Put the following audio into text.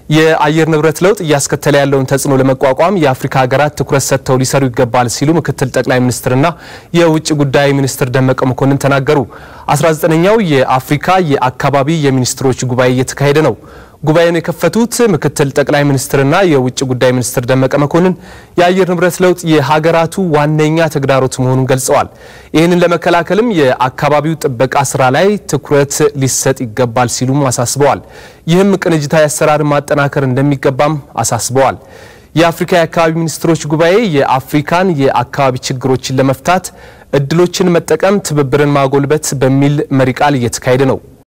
የአየር ንብረት ለውጥ እያስከተለ ያለውን ተጽዕኖ ለመቋቋም የአፍሪካ ሀገራት ትኩረት ሰጥተው ሊሰሩ ይገባል ሲሉ ምክትል ጠቅላይ ሚኒስትርና የውጭ ጉዳይ ሚኒስትር ደመቀ መኮንን ተናገሩ። 19ኛው የአፍሪካ የአካባቢ የሚኒስትሮች ጉባኤ እየተካሄደ ነው። ጉባኤውን የከፈቱት ምክትል ጠቅላይ ሚኒስትርና የውጭ ጉዳይ ሚኒስትር ደመቀ መኮንን የአየር ንብረት ለውጥ የሀገራቱ ዋነኛ ተግዳሮት መሆኑን ገልጸዋል። ይህንን ለመከላከልም የአካባቢው ጥበቃ ስራ ላይ ትኩረት ሊሰጥ ይገባል ሲሉም አሳስበዋል። ይህም ቅንጅታዊ አሰራርን ማጠናከር እንደሚገባም አሳስበዋል። የአፍሪካ የአካባቢ ሚኒስትሮች ጉባኤ የአፍሪካን የአካባቢ ችግሮችን ለመፍታት እድሎችን መጠቀም፣ ትብብርን ማጎልበት በሚል መሪ ቃል እየተካሄደ ነው።